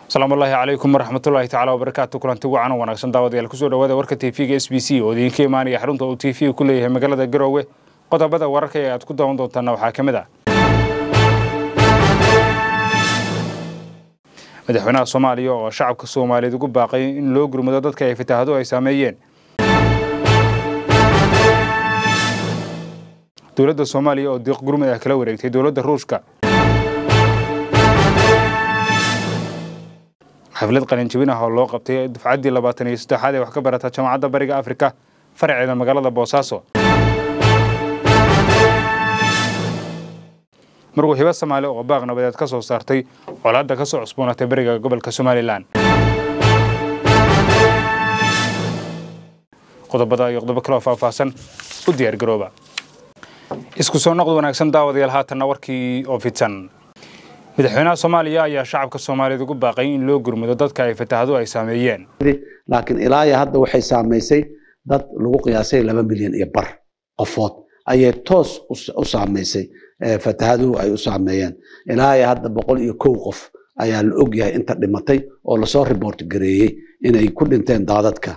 asalaamu allaahi calaykum waraxmatullaahi tacala wabarakaatu kulanti wacan oo wanaagsan daawadayaal kusoo dhawaada warka tv-ga s b c oo idiinka imaanaya xarunta uu t v ku leeyahay magaalada garoowe qodobada wararka ee aad ku daawan doontaana waxaa ka mid ah madaxweynaha soomaaliya oo shacabka soomaaliyeed ugu baaqay in loo gurmado dadka ay fataahado ay saameeyeen dowladda soomaaliya oo diiq gurmud ah kala wareegtay dowladda ruushka xaflad qalinjabin ah oo loo qabtay dufcaddii labaatan iyo saddexaad ee wax ka barata jaamacadda bariga afrika faraceeda magaalada boosaaso marwuu hibo soomaali oo baaq nabadeed ka soo saartay colaadda ka soo cusboonatay bariga gobolka somalilan qodobada iyo qodobo kaloo faahfaahsan u diyaar garooba isku soo noqod wanaagsan daawadayaal haatanna warkii oo fidsan madaxweynaha soomaaliya ayaa shacabka soomaaliyeed ugu baaqay in loo gurmado dadka ay fatahadu ay saameeyeen laakiin ilaa iyo hadda waxay saamaysay dad lagu qiyaasay laba milyan iyo bar qofood ayay toos u saamaysay fatahaduhu ay u saameeyeen ilaa iyo hadda boqol iyo kow qof ayaa la ogyahay inta dhimatay oo lasoo report gareeyey inay ku dhinteen daadadka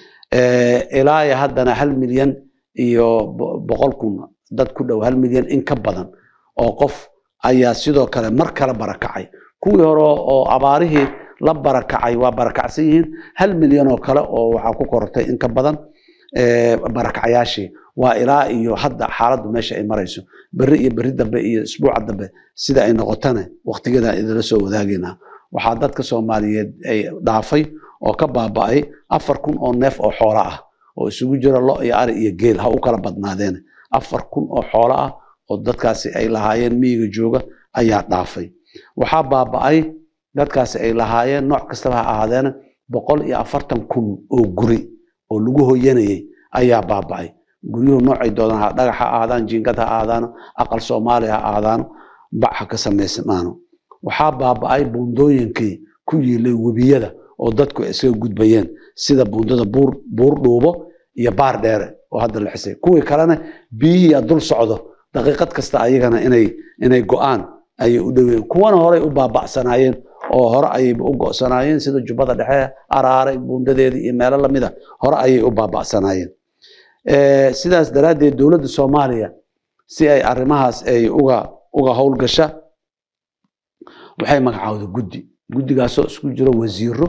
ilaa iyo haddana hal milyan iyo boqol kun dad ku dhow hal milyan in ka badan oo qof ayaa sidoo kale mar kale barakacay kuwii hore oo abaarihii la barakacay waa barakacsan yihiin hal milyan oo kale oo waxaa ku korortay in ka badan barakacyaashii waa ilaa iyo hadda xaaladdu meesha ay marayso berri iyo berri dambe iyo isbuuca dambe sida ay noqotana waqtigeeda idinla soo wadaagayna waxaa dadka soomaaliyeed ay dhaafay oo ka baaba'ay afar kun oo neef oo xoolo ah oo isugu jira lo iyo ari iyo geel ha u kala badnaadeen afar kun oo xoolo ah oo dadkaasi ay lahaayeen miyiga jooga ayaa dhaafay waxaa baaba'ay dadkaasi ay lahaayeen nooc kastaba ha ahaadeena boqol iyo afartan kun oo guri oo lagu hoyanayay ayaa baaba'ay guryuhu noocay doodaan ha dhagax ha ahaadaan jiingad ha ahaadaano aqal soomaali ha ahaadaano bac ha ka samaysmaano waxaa baaba'ay buundooyinkii ku yiilay webiyada oo dadku iskaga gudbayeen sida buundada buur dhuubo iyo baar dheere oo hadda la xisay kuwii kalena biyihiiya dul socdo daqiiqad kasta ayagana inay inay go-aan ayay u dhoween kuwana horey u baaba'sanaayeen oo hore ayayba u go'sanaayeen sida jubbada dhexe araaray buundadeedii iyo meelo lamida hore ayay u baaba'sanaayeen sidaas daraaddeed dowladda soomaaliya si ay arrimahaas ay uga uga howlgasha waxay magacaawday guddi guddigaasoo isku jiro wasiiro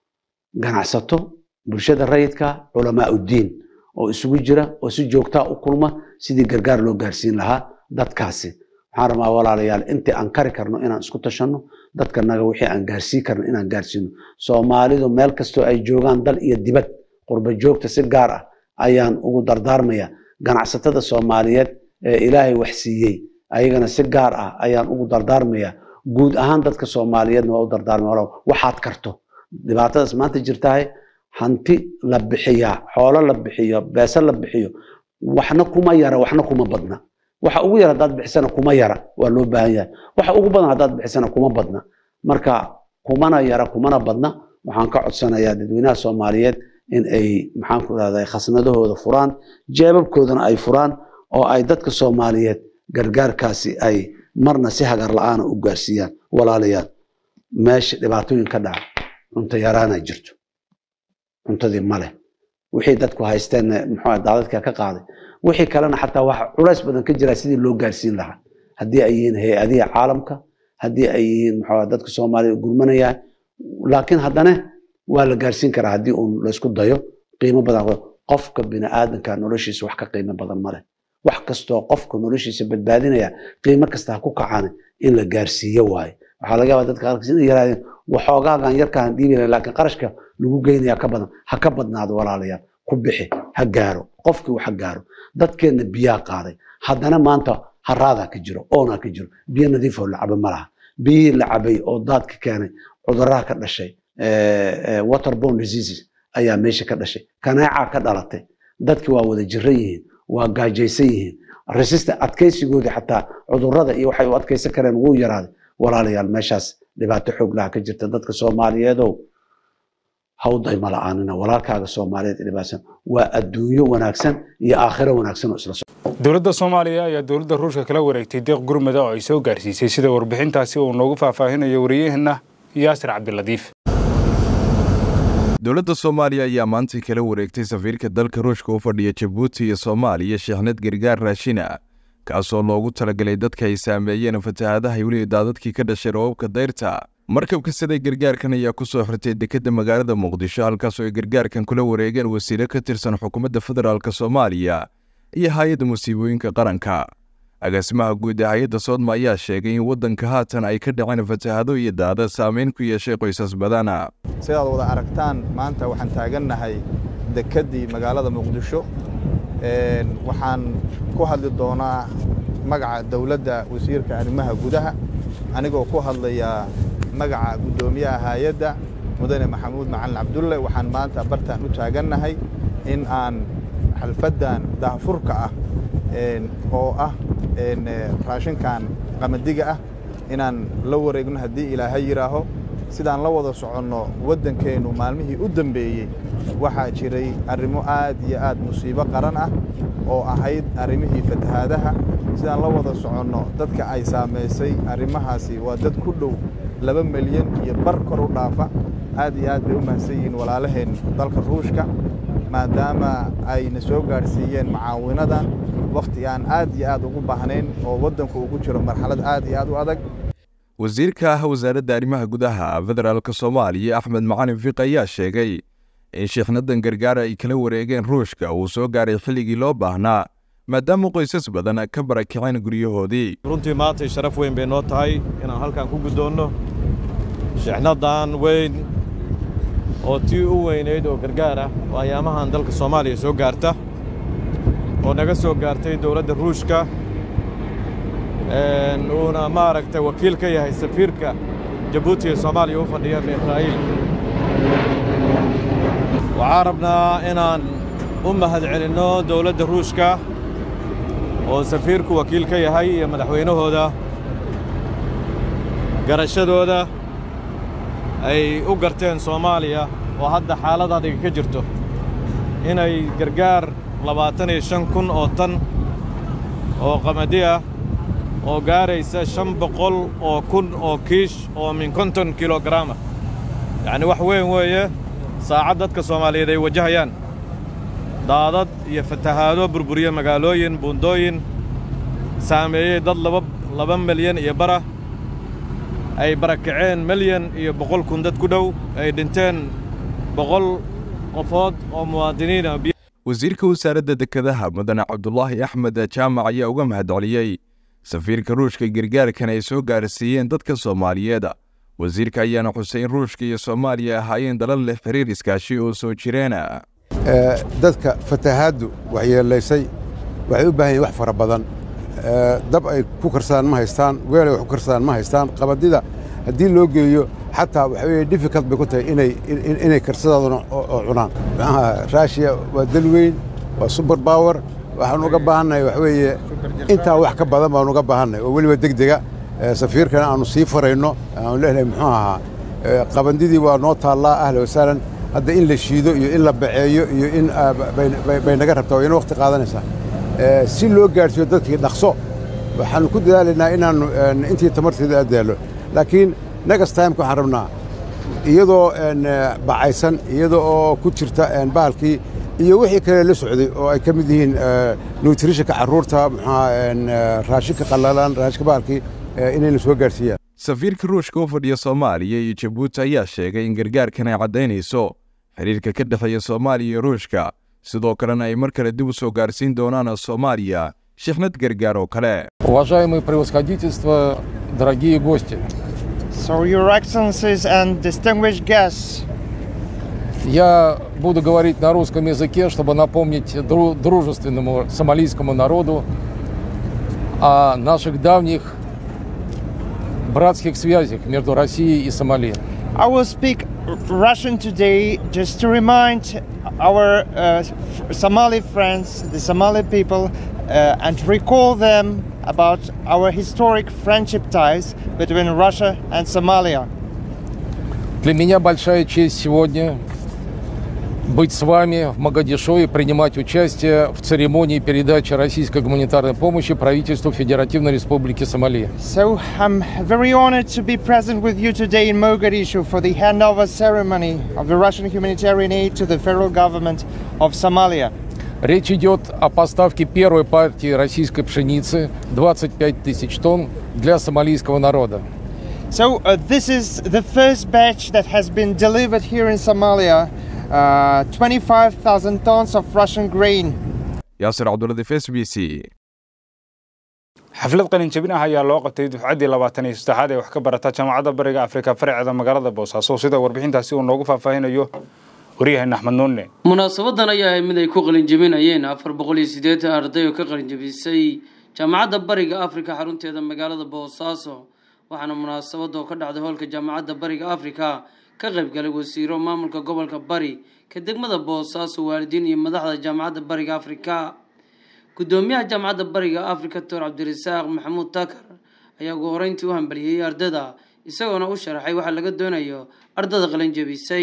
ganacsato bulshada rayidka culamaa uddiin oo isugu jira oo si joogtaa u kulma sidii gargaar loo gaarsiin lahaa dadkaasi waxaan rabaa walaalayaal intii aan kari karno inaan isku tashanno dadkanaga wixii aan gaarsiin karno inaan gaarsiino soomaalidu meel kastoo ay joogaan dal iyo dibad qurba joogta si gaar ah ayaan ugu dardaarmaya ganacsatada soomaaliyeed ee ilaahay wax siiyey ayagana si gaar ah ayaan ugu dardaarmaya guud ahaan dadka soomaaliyeedna waa u dardaarmaya waxaad karto dhibaatadaas maanta jirtahay hanti la bixiyaa xoolo la bixiyo beese la bixiyo waxna kuma yara waxna kuma badna waxa ugu yara haddaad bixisana kuma yara waa loo baahan yahay waxa ugu badan haddaad bixisana kuma badna marka kumana yara kumana badna waxaan ka codsanayaa dadweynaha soomaaliyeed in ay maxaan ku rahday khasnadahooda furaan jeebabkoodana ay furaan oo ay dadka soomaaliyeed gargaarkaasi ay marna si hagar la-aana u gaarsiiyaan walaalayaal meesha dhibaatooyin ka dhaca cunto yaraana jirto cuntadii male wixii dadku haysteen muxuu daadadka ka qaaday wixii kalena xataa waxa culays badan ka jira sidii loo gaarsiin lahaa haddii ay yihiin hay-adihi caalamka haddii ay yihiin muxuu dadka soomaaliya gurmanaya laakiin haddana waa la gaarsiin karaa haddii uun laysku dayo qiimo badan qofka bini'aadanka noloshiisa wax ka qiimo badan male wax kastoo qofka noloshiisa badbaadinaya qiimo kasta ha ku kacaan in la gaarsiiyo waaye waxaa laga yaabaa dadka qaarkiis inay yaraadeen waxoogaagan yarkaan dhiibina laakiin qarashka lagu geynaya ka badan ha ka badnaado walaalayaal ku bixi ha gaaro qofkii wax ha gaaro dadkeenna biyaa qaaday haddana maanta haraadaa ka jiro oonaa ka jiro biyo nadiifoo la cabo ma laha biyihii la cabay oo daadka keenay cuduraha ka dhashay waterborne diseases ayaa meesha ka dhashay kaneecaa ka dhalatay dadki waa wada jiran yihiin waa gaajaysan yihiin resistant adkaysigoodii xataa cudurada iyo waxay u adkaysan kareen wuu yaraaday walaalayaal meeshaas dhibaato xoog laha ka jirta dadka soomaaliyeedow hawday ma la-aanina walaalkaaga soomaaliyeed dhibaatsan waa adduunyo wanaagsan iyo aakhiro wanaagsan oo isla dowladda soomaaliya ayaa dowladda ruushka kala wareegtay deeq gurmada oo ay soo gaarsiisay sida warbixintaasi uu noogu faahfaahinayo wariyaheenna yaasir cabdiladiif dowladda soomaaliya ayaa maanta kala wareegtay safiirka dalka ruushka u fadhiya jabuuti iyo soomaaliya sheekhnad gargaar raashina kaasoo loogu talagalay dadka ay saameeyeen fatahaadaha weli daadadkii ka dhashay roobabka dayrta markabka siday gargaarkan ayaa ku soo xirtay dekedda magaalada muqdisho halkaasoo ay gargaarkan kula wareegeen wasiilo ka tirsan xukuumadda federaalk soomaaliya iyo hay-adda musiibooyinka qaranka agaasimaha guud ee hay-adda soodma ayaa sheegay in waddanka haatan ay ka dhaceen fatahaado iyo daada saameyn ku yeeshay qoysas badana sidaad wada aragtaan maanta waxaan taagannahay dekeddii magaalada muqdisho waxaan ku hadli doonaa magaca dowladda wasiirka arrimaha gudaha anigoo ku hadlaya magaca guddoomiyaha hay-adda mudane maxamuud macalin cabdulle waxaan maanta bartaan u taagannahay in aan xalfaddan daahfurka ah oo ah raashinkan qamadiga ah inaan la wareegno haddii ilaahay yidhaaho sidaan la wada soconno waddankeennu maalmihii u dambeeyey waxaa jiray arrimo aad iyo aad musiibo qaran ah oo ahayd arrimihii fatahaadaha sidaan la wada soconno dadka ay saamaysay arrimahaasi waa dad ku dhow laba milyan iyo bar kor u dhaafa aad iyo aad bay u mahadsan yihiin walaalaheen dalka ruushka maadaama ayna soo gaadhsiiyeen macaawinadan wakhti aan aad iyo aad ugu baahnayn oo waddanku ugu jiro marxalad aad iyo aad u adag wasiirka ah wasaaradda arrimaha gudaha federaalk soomaaliya axmed macalin fiq ayaa sheegay in sheekhnadan gargaara ay kala wareegeen ruushka uu soo gaaray xilligii loo baahnaa maadaama qoysas badan ka barakaceen guryahoodii runtii maantay sharaf weyn bay noo tahay inaan halkan ku guddoonno sheexnadan weyn oo tii u weynayd oo gargaar ah oo ayaamahan dalka soomaaliya soo gaarta oo naga soo gaartay dowladda ruushka uuna maaragtay wakiil ka yahay safiirka jabuuti ee soomaaliya u fadhiya israa'iil waxaan rabnaa inaan u mahad celinno dowladda ruushka oo safiirku wakiil ka yahay iyo madaxweynahooda garashadooda ay u garteen soomaaliya oo hadda xaalad adiga ka jirto inay gargaar labaatan iyo shan kun oo tan oo qamadi ah oo gaaraysa shan boqol oo kun oo kiish oo min konton kilogaraama yacni wax weyn weeye saacad dadka soomaaliyeed ay wajahayaan daadad iyo fatahaado burburiye magaalooyin buundooyin saameeyey dad laba laba milyan iyo bara ay barakaceen milyan iyo boqol kun dad ku dhow ay dhinteen boqol qofood oo muwaadiniina wasiirka wasaaradda dekedaha mudane cabdulaahi axmed jaamac ayaa uga mahad celiyey safiirka ruushka gargaarkan ay soo gaarsiiyeen dadka soomaaliyeed wasiirka ayaana xusay in ruushka iyo soomaaliya ahaayeen dalal leh xiriir iskaashi oo soo jireena dadka fatahaaddu waxyeelaysay waxay u baahan yihin wax fara badan dab ay ku karsadaan ma haystaan weel ay wax ku karsadaan ma haystaan qabadida haddii loo geeyo xataa waxa weeye difficult bay ku tahay inay inay karsadaaduna oo cunaan maxaa raashiya waa dal weyn waa super power waxaan uga baahannahay wax weeye intaa wax ka badan baan uga baahannahay oo weliba degdega safiirkana aanu sii farayno aanu leenahay muxuu ahaa qabandidii waa noo taallaa ahla wasaalan hadda in la shiido iyo in la baceeyo iyo in bay naga rabtaa waa ina waqti qaadanaysaa si loo gaadhsiiyo dadkii dhaqso waxaanu ku dadaalaynaa inaannu intii tamarteeda addaallo laakiin next timeka waxaan rabnaa iyadoo bacaysan iyada oo ku jirta bahalkii iyo wixii kale la socday oo ay ka mid yihiin nutritionka carruurta muxuaa raashinka qallalan raashinka bahalkii inayna soo gaadhsiiyaan safiirka ruushka u fadhiya soomaaliya iyo jabuuti ayaa sheegay in gargaarkan ay caddaynayso xiriirka ka dhexeeya soomaaliya iyo ruushka sidoo kalena ay mar kale dib u soo gaarsiin doonaan soomaaliya shixnad gargaar oo kale Уважаемые превосходительства, дорогие гости, So, Your Excellencies and distinguished guests, я буду говорить на русском языке, чтобы напомнить дру- дружественному сомалийскому народу о наших давних братских связях между Россией и Сомали. I will speak R- Russian today just to remind our uh, f- Somali friends, the Somali people, uh, and recall them about our historic friendship ties between Russia and Somalia. Для меня большая честь сегодня быть с вами в Магадишо и принимать участие в церемонии передачи российской гуманитарной помощи правительству Федеративной Республики Сомали. So I'm very honored to be present with you today in Mogadishu for the handover ceremony of the Russian humanitarian aid to the federal government of Somalia. Речь идет о поставке первой партии российской пшеницы 25 тысяч тонн для сомалийского народа. So uh, this is the first batch that has been delivered here in Somalia. Uh, 25,000 tons of Russian grain. yaasir cabduladiif s b c xaflad qalin jabin ah ayaa loo qabtay dufcaddii labaatan iyo saddexaad ee wax ka barata jaamacadda bariga afrika farceeda magaalada boosaaso sida warbixintaasi uu noogu faahfaahinayo waryaheena axmed nuunne munaasabadan ayaa ahay mid ay ku qalinjabinayeen afar boqol iyo siddeetan arday oo ka qalinjabisay jaamacadda bariga afrika xarunteeda magaalada boosaaso waxaana munaasabada oo ka dhacday hoolka jaamacadda bariga afrika ka qaybgalay wasiiro maamulka gobolka bari ka degmada boosaaso waalidiin iyo madaxda jaamacadda bariga afrika gudoomiyaha jaamacadda bariga afrika doctor cabdirasaaq maxamuud takar ayaa ugu horeyntii u hambaliyey ardada isagoona u sharaxay waxa laga doonayo ardada qalinjabisay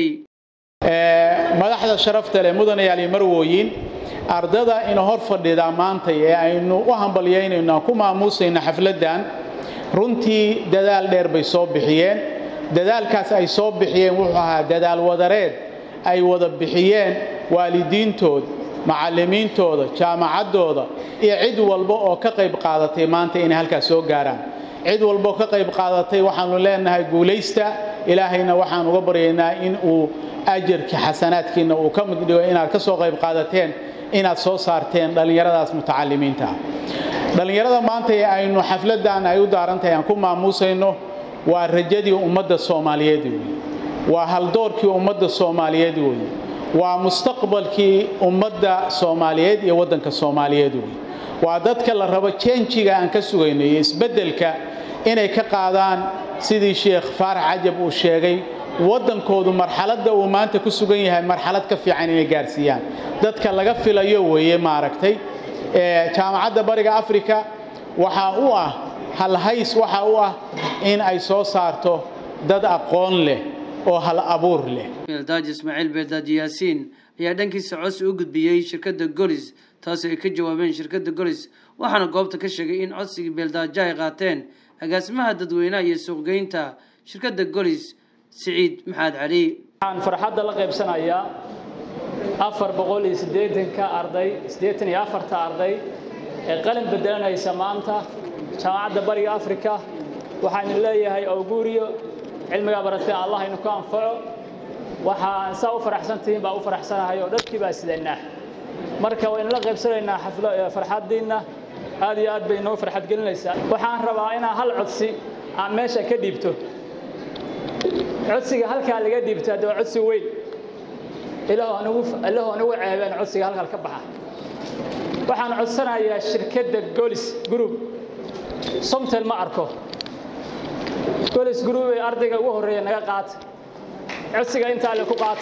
madaxda sharafta leh mudanayaal iyo marwooyin ardada ina hor fadhida maanta ee aynu u hambalyaynayno aan ku maamuusayno xafladdan runtii dadaal dheer bay soo bixiyeen dadaalkaas ay soo bixiyeen wuxuu ahaa dadaal wadareed ay wada bixiyeen waalidiintood macallimiintooda jaamacaddooda iyo cid walba oo ka qayb qaadatay maanta inay halkaas soo gaaraan cid walba oo ka qayb qaadatay waxaanu leenahay guulaysta ilaahayna waxaan uga baryaynaa in uu ajarka xasanaadkiina uu ka mid dhigo inaad ka soo qayb qaadateen inaad soo saarteen dhallinyaradaas mutacalimiinta ah dhallinyarada maanta ee aynu xafladdan ay u daarantahay aan ku maamuusayno waa rajadii ummadda soomaaliyeed weeye waa haldoorkii ummadda soomaaliyeed weeye waa mustaqbalkii ummadda soomaaliyeed iyo waddanka soomaaliyeed weeye waa dadka la rabo jeenjiga aan ka sugayno iyo isbeddelka inay ka qaadaan sidii sheekh faarax cajab uu sheegay waddankoodu marxaladda uu maanta ku sugan yahay marxalad ka fiican inay gaarsiiyaan dadka laga filayo weeye maaragtay jaamacadda bariga afrika waxaa u ah halhays waxaa u ah in ay soo saarto dad aqoon leh oo hal abuur leh beeldaaji ismaaciil beeldaaji yaasiin ayaa dhankiisa codsi u gudbiyey shirkadda golis taasi ay ka jawaabeen shirkadda golis waxaana goobta ka sheegay in codsigii beeldaajo ay qaateen agaasimaha dadweynaha iyo suuqgeynta shirkadda golis siciid maxaad cali waxaan farxadda la qaybsanayaa afar boqol iyo siddeetanka arday siddeetan iyo afarta arday ee qalin bedelanaysa maanta jaamacadda bariga afrika waxaan leeyahay awguuriyo cilmigaa baratay allah inu ku anfaco waxaan saa u faraxsantihiin baa u faraxsanahay oo dharkii baa sidanaa marka waynu la qaybsanaynaa xaflo farxaddiinna aad iyo aad bay inoo farxad gelinaysaa waxaan rabaa inaan hal codsi aan meesha ka dhiibto codsiga halkaa laga dhiibto hadda waa codsi weyn ilaahoo anugu ceebeen codsiga halkaa ka baxa waxaan codsanayaa shirkadda golis group somtel ma arko golis group ee ardayga ugu horreeya naga qaata codsiga intaa le ku qaata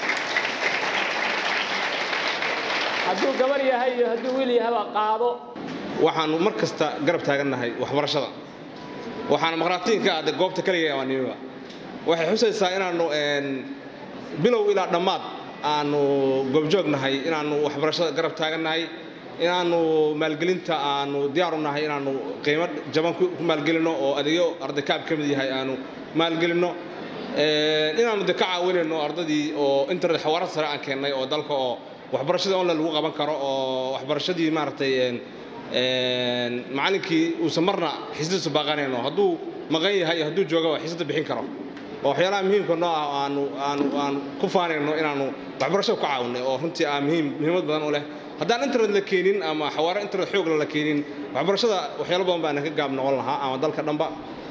hadduu gabar yahay iyo hadduu wiil yahaba qaado waxaanu mar kasta garab taagannahay waxbarashada waxaana maqraatiinka ah goobta kaliya waa nimiba waxay xusaysaa inaannu bilow ilaa dhammaad aanu goobjoognahay inaannu waxbarashada garab taagannahay inaannu maalgelinta aanu diyaaru nahay inaannu qiimo jaban ku maalgelinno oo adeegyo arday kaab ka mid yahay aanu maalgelinno inaannu de ka caawinayno ardadii oo internet xawaarad sare aan keennay oo dalka oo waxbarashada online lagu qaban karo oo waxbarashadii maaragtay macallinkii uusan marna xiisadiisu baaqanayno hadduu maqan yahay hadduu joogaba xiisada bixin karo oo waxyaalaha muhiimka noo ah aanu aanu aan ku faanayno inaanu waxbarashada ku caawinay oo runtii ah muhiim muhiimad badan u leh haddaan internet la keenin ama xawaare internet xoogla la keenin waxbarashada waxyaalo badan baan ka gaab noqon lahaa ama dalka dhanba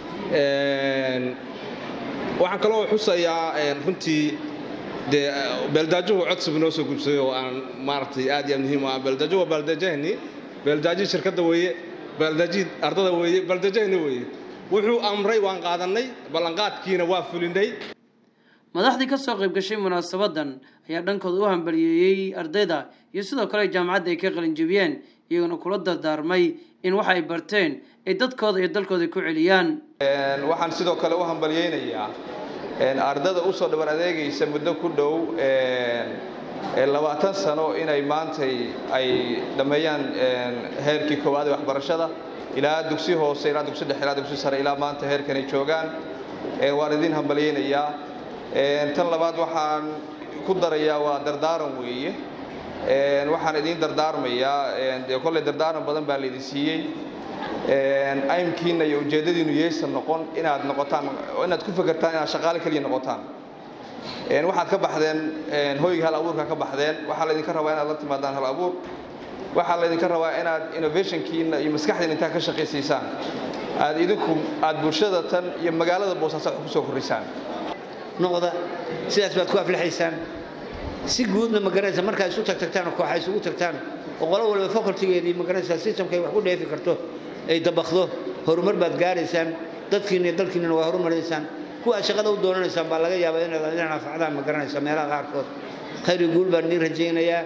waxaan kaloo xusayaa runtii dee beeldaajuhu codsibu noo soo gubsaday oo aan maaragtay aad iyo aad muhiim u ah beeldaajuhu waa beeldaajahani beeldaajihii shirkadda weeye beeldaajihii ardada weeye beeldaajahani weeye wuxuu amray waan qaadannay ballanqaadkiina waa fulinay madaxdii ka soo qayb gashay munaasabadan ayaa dhankooda u hambaliyeeyey ardayda iyo sidoo kale jaamacadda ay ka qalinjabiyeen iyagona kula dardaarmay in waxa ay barteen ay dadkooda iyo dalkooda ku celiyaan waxaan sidoo kale u hambalyeynayaa ardada usoo dhaban adeegaysa muddo ku dhow labaatan sano inay maantay ay dhammeeyaan heerkii koowaad ee waxbarashada ilaa dugsi hoose ilaa dugsi dhexe ilaa dugsi sare ilaa maanta heerkanay joogaan waan idin hambalyaynayaa tan labaad waxaan ku darayaa waa dardaaran weeye waxaan idiin dardaarmayaa dee kolley dardaaran badan baa laydin siiyey aymkiinna iyo ujeeddadiinu yeysan noqon inaad noqotaan inaad ku fekertaan inaad shaqaale keliya noqotaan waxaad ka baxdeen hoyga hal abuurka ka baxdeen waxaa laydinka rabaa inaad la timaadaan hal abuur waxaa laydinka rabaa inaad innovationkiina iyo maskaxdiina intaa ka shaqaysiisaan aad idinku aad bulshada tan iyo magaalada boosaaso ku soo kordhisaan noqda sidaas baad ku aflaxaysaan si guudna ma garanaysa markaad isu tagtagtaan oo kooxa isugu tagtaan oo qolo walba facultigeedii ma garanaysaa systemkay wax ku dheefi karto ay dabakdo horumar baad gaaraysaan dadkiina iyo dalkiinana waa horumaraysaan kuwaad shaqada u doonanaysaan baa laga yaabaa inaad inaad anfacdaan ma garanaysa meelaha qaarkood khayri guul baan idiin rajaynayaa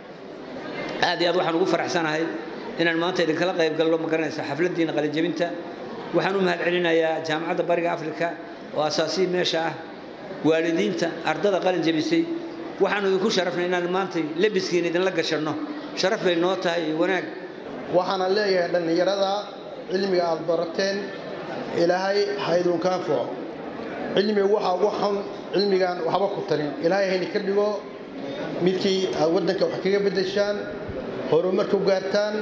aad iyo aad waxaan ugu faraxsanahay inaan maanta idinkala qayb galno ma garanaysa xafladdiina qalinjebinta waxaan u mahadcelinayaa jaamacadda bariga afrika oo asaasii meesha ah waalidiinta ardada qalin jebisay waxaanu idinku sharafnay inaan maanta lebiskiina idinla gashanno sharaf bay noo tahay iyo wanaag waxaana leeyahay dhallinyarada cilmiga aad barateen ilaahay ha idinka anfaco cilmiga waxaa ugu xun cilmigan waxba ku tarin ilaahay hayna ka dhigo midkii aad waddanka wax kaga beddeshaan horumar ku gaartaan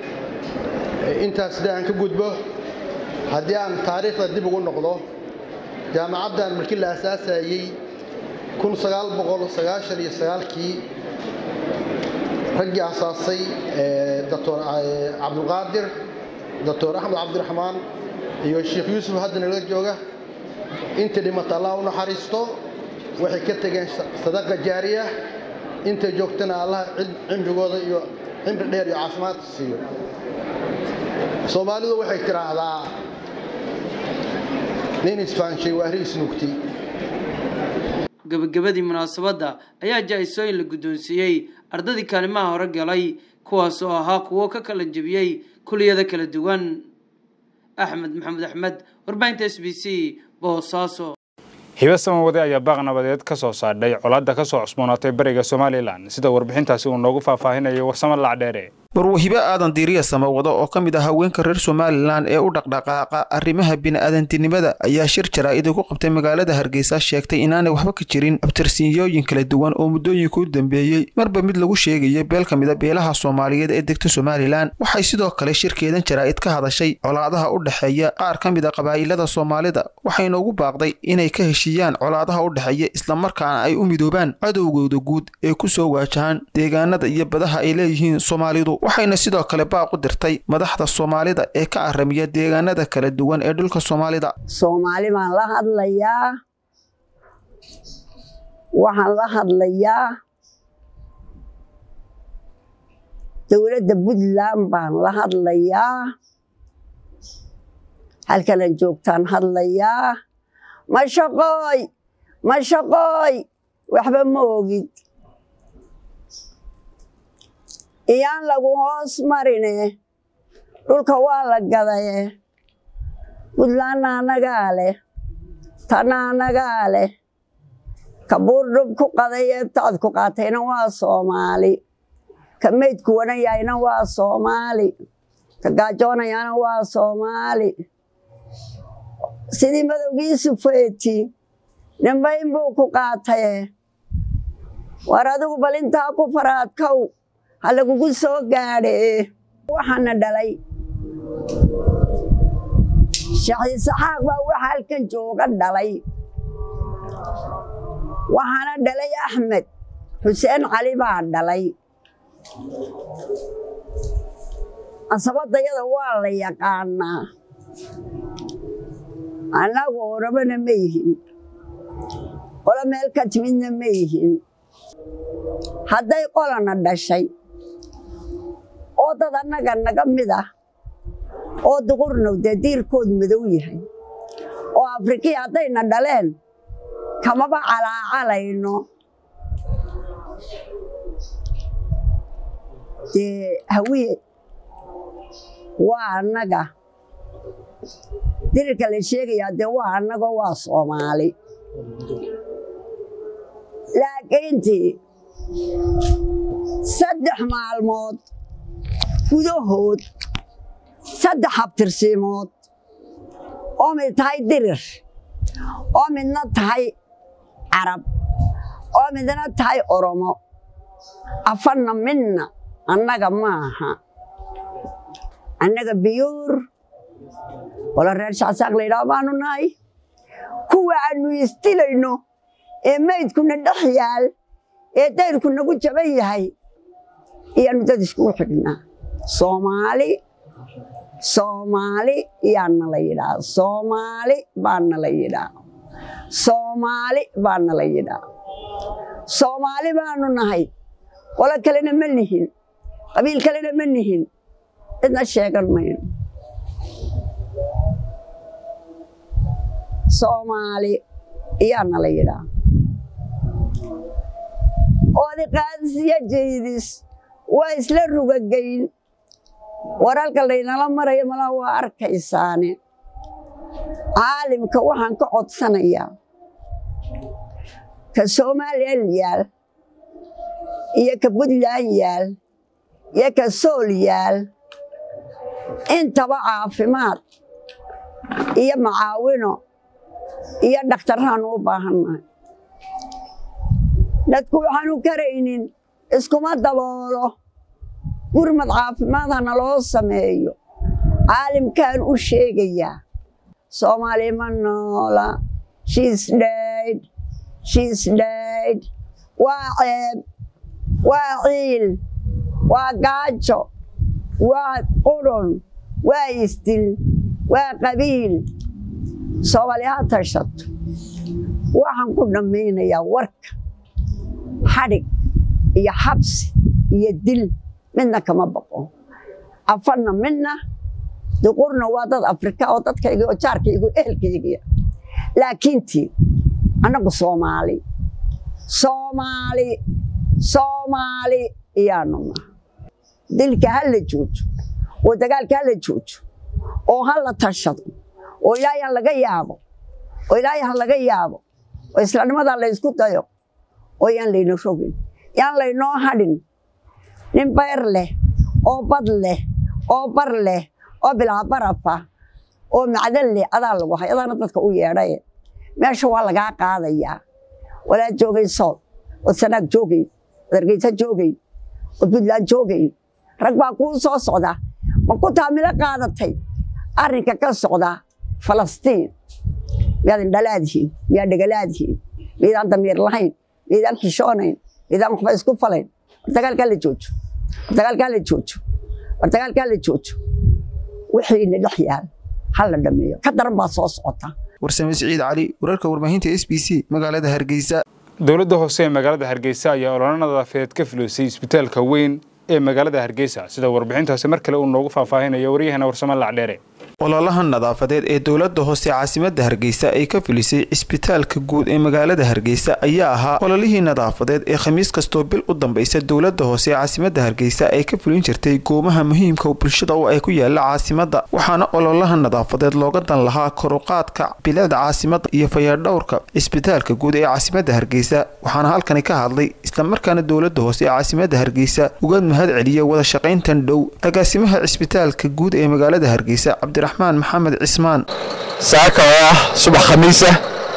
intaas sida aan ka gudbo haddii aan taariikhda dib ugu noqdo jaamacaddan markii la aasaasayey kun sagaal boqol sagaashan iyo sagaalkii raggii asaasay doctor cabdulqaadir doctor axmed cabdiraxmaan iyo sheekh yuusuf hadda nala jooga inta dhimata allah u naxariisto waxay ka tegeen sadaqa jaariya inta joogtana allah cimrigooda iyo cimri dheer iyo caafimaad siiyo soomaalidu waxay tiraahdaa nin isfaanshay waa ri isnuugtay gabagabadii munaasabadda ayaa jaa-isooyin la guddoonsiiyey ardadii kaalimaha hore galay kuwaas oo ahaa kuwo ka kala jebiyey kuliyada kala duwan axmed maxamed axmed warbaahinta s b c boosaaso hibe samawade ayaa baaq nabadeed ka soo saadhay colaadda ka soo cusboonaatay bariga somalilan sida warbixintaasi uu noogu faahfaahinayo warsamo lacdheere barwahibe aadan diiriya samawado oo ka mid ah haweenka reer somalilan ee u dhaqdhaqaaqa arrimaha bini'aadantinimada ayaa shir jaraa'id ku qabtay magaalada hargeysa sheegtay inaanay waxba ka jirin abtirsiinyooyin kala duwan oo muddooyinka u dambeeyey marba mid lagu sheegayay beel ka mida beelaha soomaaliyeed ee degta somalilan waxay sidoo kale shirkeedan jaraa'id ka hadashay colaadaha u dhexeeya qaar ka mid a qabaa'ilada soomaalida waxayna ugu baaqday inay ka heshiiyaan colaadaha u dhexeeya islamarkaana ay u midoobaan cadowgooda guud ee ku soo waajahaan deegaanada iyo badaha ay leeyihiin soomaalidu waxayna sidoo kale baaq u dirtay madaxda soomaalida ee ka aramiya deegaanada kala duwan ee dhulka soomaalida soomaali baan la hadlayaa waxaan la hadlayaa dowladda puntland baan la hadlayaa halkanan joogtaan hadlayaa ma shaqooy ma shaqooy waxba ma ogid iyaan lagu hoos marine dhulka waa la gadaye puntlandna annagaa leh tanna annagaa leh ka buurdhub ku qadaye taad ku qaatayna waa soomaali ka meydku wanayayna waa soomaali ka gaajoonayana waa soomaali sidii madowgiisu feeti nimbayn buu ku qaataye war adigu bal intaa ku faraadkow ha lagugu soo gaadhe waxaana dhalay shaxiisaxaaq baa waxa halkan jooga dhalay waxaana dhalay axmed xuseen cali baa dhalay asabadayada waa la yaqaanaa annagu orabana ma yihin qolo meel ka timidna ma yihin hadday qolana dhashay oo dad annaga naga mid ah oo duqurnow dee diirkood madow yahay oo afrikii haddayna dhaleen kamaba calaacalayno dee hawiye waa annaga dirirka la sheegayaa dee waa annagoo waa soomaali laakiintii saddex maalmood gudahood saddex habtirsiimood oo mid tahay dirir oo midna tahay carab oo midna tahay oromo afanna midna annaga maaha annaga biyuur wala reer shacsaaq laydhaah baanu nahay kuwa aannu istilayno ee maydkuna dhex yaal ee dayrku nagu jaban yahay iyaannu dad iskugu xidhnaa soomaali soomaali yaana la yidhaa soomaali baana la yidhaa soomaali baana la yidhaa soomaali baanu nahay qolo kalena ma nihin qabiil kalena ma nihin cidna sheegan mayno soomaali iyaana la yidhaa oodi qaadisiya jeydis waa isla rugagayn waralka laynala marayo malaa waa arkaysaane caalimka waxaan ka codsanayaa ka somalilan yaal iyo ka puntland yaal iyo ka sool yaal intaba caafimaad iyo macaawino iyo dhakhtarraanu u baahannahay dadku waxaanu karaynin iskuma daboolo gurmad caafimaad hana loo sameeyo caalimkaan u sheegayaa soomaali ma noola shiis dhayd shiis dhayd waa ceeb waa ciil waa gaajo waa qudhun waa isdil waa qabiil soomaali ha tashato waxaan ku dhammaynayaa warka xadhig iyo xabsi iyo dil midna kama baqo afarna midna duqurna waa dad afrika oo dadkayga oo jaarkayga oo ehelkaygiya laakiintii annagu soomaali soomaali soomaali iyaanu naha dilka ha la joojo oo dagaalka ha la joojo oo ha la tashado oo ilaahay ha laga yaabo oo ilaahay ha laga yaabo oo islaamnimada la ysku dayo oo yaan layna rogin yaan laynoo hadhin nin bayr leh oo bad leh oo bar leh oo bilaa barafa oo macdan leh adaa lagu hay adaana dadka u yeedhaye meesha waa lagaa qaadayaa walaa joogay sool ood sanaag joogay ood hargeysa joogay ood puntland joogay rag baa kuu soo socda ma ku taamilo qaadatay arrinka ka socda falastiin miyaad indhalaadihiin miyaad dhegalaadihiin miydaan damiir lahayn miydaan xishoonayn miydaan waxba isku falayn war dagaalkaa la joojo war dagaalkaa la joojo war dagaalkaa la joojo wixiina dhex yaal ha la dhameeyo ka daran baa soo socota warsame siciid cali wararka warbaahinta s b c magaalada hargeysa dowladda hoose ee magaalada hargeysa ayaa ololo nadaafadeed ka fulisay isbitaalka weyn ee magaalada hargeysa sida warbixintaasi mar kale uu noogu faahfaahinaya waryahana warsamo lacdheere ololaha nadaafadeed ee dowladda hoose caasimadda hargeysa ay ka filisay cisbitaalka guud ee magaalada hargeysa ayaa ahaa ololihii nadaafadeed ee khamiis kastoo bil u dambaysa dowladda hoose ee caasimadda hargeysa ay ka fulin jirtay goomaha muhiimka bulshada oo ay ku yaala caasimadda waxaana ololaha nadaafadeed looga dan lahaa koruqaadka bilicda caasimadda iyo fayaadhowrka cisbitaalka guud ee caasimadda hargeysa waxaana halkani ka hadlay islamarkaana dowladda hoose ee caasimadda hargeysa uga mahad celiya wada shaqayntan dhow agaasimaha cisbitaalka guud ee magaalada hargeysa cabdiraxmaan maxamed cismaan saaka oo ah subax khamiisa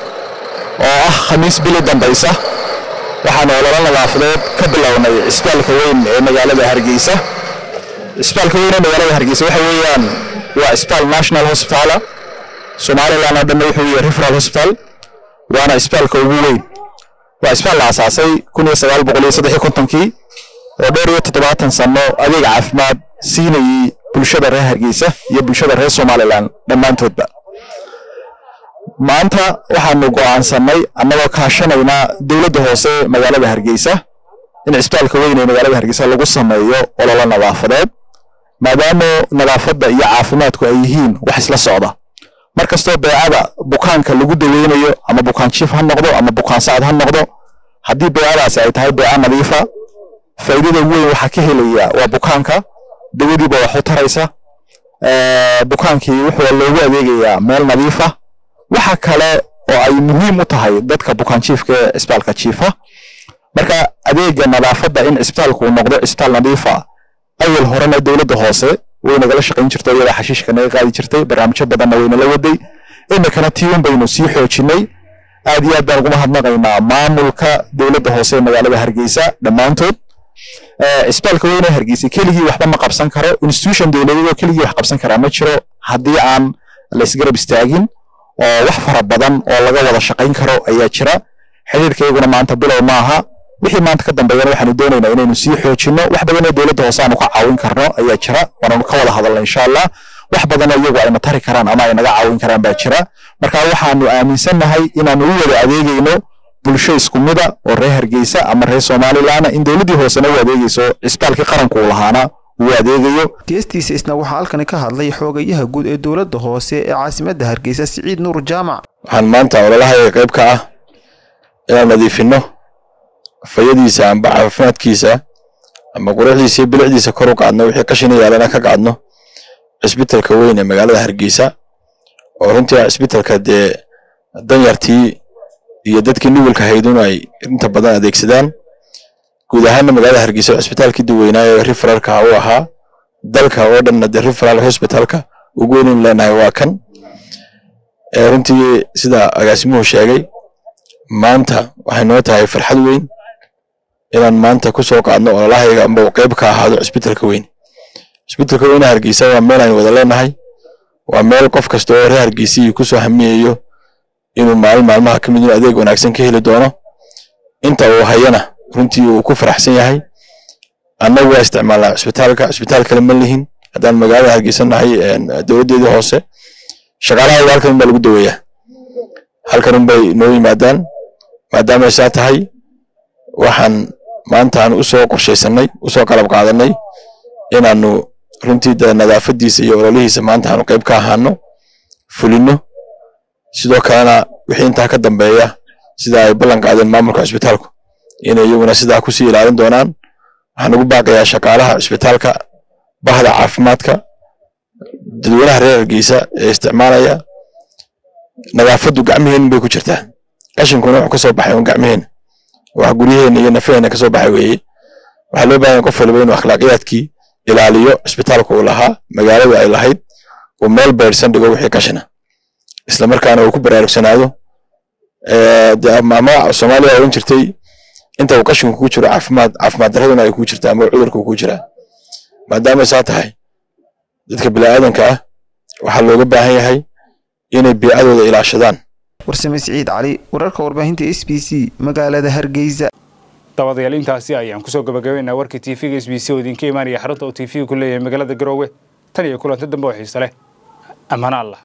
oo ah khamiis bili dambaysa waxaan ololo nadaafadeed ka bilownay cisbitaalka weyn ee magaalada hargeysa cisbitaalka weyn ee magaalada hargeysa waxa weeyaan waa cisbitaal national hospital somaliland oo dhanna wuxuu yahay referal hospital waana cisbitaalka ugu weyn waa cisbitaal la asaasay kun iyo sagaal boqol iyo saddex iyo kontonkii oo dhowr iyo toddobaatan sano adeeg caafimaad siinayay bulshada reer hargeysa iyo bulshada reer somalilan dhammaantoodba maanta waxaanu go'aansannay annagoo kaashanayna dowladda hoose magaalada hargeysa in cisbitaalka weyn ee magaalada hargeysa lagu sameeyo ololo nadaafadeed maadaama nadaafadda iyo caafimaadku ay yihiin wax isla socda mar kastoo beecada bukaanka lagu daweynayo ama bukaan jiif ha noqdo ama bukaan sacad ha noqdo haddii beecadaasi ay tahay beeca nadiifa faa'iidada weyn waxaa ka helaya waa bukaanka dawadiiba wax u taraysa bukaankii wuxuu loogu adeegayaa meel nadiifa waxa kale oo ay muhiim u tahay dadka bukaan jiifka ee cisbitaalka jiifa marka adeega nadaafadda in cisbitaalku uu noqdo cisbitaal nadiifa awal horena dowladda hoose way nagala shaqayn jirtay iyada xashiishka naga qaadi jirtay barnaamijyo badanna waynala waday iminkana tiiwan baynu sii xoojinay aad iyo aad baan ugu mahadnaqaynaa maamulka dowladda hoose ee magaalada hargeysa dhammaantood cisbitaalka weyne hargeysa keligii waxba ma qabsan karo institution dowladeed oo keligii wax qabsan karaa ma jiro haddii aan laysgarab istaagin oo wax fara badan oo laga wada shaqayn karo ayaa jira xiriirkayguna maanta bilow maaha wixii maanta ka dambeeyana waxaanu doonaynaa inaynu sii xoojino wax badan oo dowladda hoose aanu ka caawin karno ayaa jira waananu ka wada hadalna insha allah wax badan oo iyagu ayna tari karaan ama ay naga caawin karaan baa jira marka waxaanu aaminsannahay inaanu u wada adeegayno bulsho isku mida oo reer hargeysa ama reer somalilaana in dowladdii hoosena u adeegayso cisbitaalkii qaranku uu lahaana uu adeegayo geestiisa isna waxaa halkani ka hadlay xoogayaha guud ee dowladda hoose ee caasimadda hargeysa siciid nuur jaamac waxaan maanta ololahayga qayb ka ah inaan nadiifinno fayadiisa amba caafimaadkiisa ama quruxdiisa iyo bilicdiisa kor u qaadno wixii qashina yaalana ka qaadno cisbitalka weyn ee magaalada hargeysa oo runtii cisbitalka dee danyartii iyo dadkii nugulka haydun ay inta badan adeegsadaan guud ahaanna magaalada hargeysa cisbitaalkii duweynaa ee referalka u ahaa dalka oo dhanna dee referal hospitalka ugu weynaynu leenahay waa kan runtii sida agaasimuhu sheegay maanta waxay noo tahay farxad weyn inaan maanta ku soo qaadno ololahayga amba uu qayb ka ahaado cisbitalka weyn cisbitalka weyne hargeysa waa meel aynu wada leenahay waa meel qof kasta oo reer hargeysii kusoo hamiyayo inuu maalin maalmaha ka mid inuu adeeg wanaagsan ka heli doono inta uu hayana runtii uu ku faraxsan yahay annagu waa isticmaalnaa cisbitaalka cisbitaal kale ma lihin haddaan magaalada hargeysa nahay dowladdeedii hoose shaqaalahayga halkan unbaa lagu daweeyaa halkan unbay noo yimaadaan maadaamay saa tahay waxaan maantaan usoo qorshaysanay usoo qalab qaadanay inaanu runtii de nadaafadiisa iyo ololihiisa maanta aanu qayb ka ahaano fulino sidoo kalena wixii intaa ka dambeeya sida ay ballan qaadeen maamulka cisbitaalku inay iyaguna sidaa kusii ilaalin doonaan waxaan ugu baaqayaa shaqaalaha cisbitaalka bahda caafimaadka dadweynaha reer hargeysa ee isticmaalaya nadaafaddu gacmiheenin bay ku jirtaa qashinkuna wuxuu kasoo baxay un gacmiheen wax guryaheena iyo nafaheena kasoo baxay weeye waxaa loo baahan qof waliba inuu akhlaaqiyaadkii ilaaliyo cisbitaalka uu lahaa magaaladu ay lahayd uu meel beersan dhigo wixii qashina isla markaana uu ku baraarugsanaado ama soomaaliya oran jirtay inta uu qashinku ku jiro caafimaad caafimaad daraduna ay ku jirtaa ama cudurku ku jiraa maadaama saa tahay dadka bini'aadanka ah waxaa looga baahan yahay inay biicadooda ilaashadaan warsame siciid cali wararka warbaahinta s b c magaalada hargeysa dabadayaal intaasi ayaan kusoo gabagabaynaa warkii tv-ga s b c oo idinka imaanaya xarunta uu tv-ga ku leeyahay magaalada garoowe tan iyo kulanti dambe oo xiise leh ammaano allah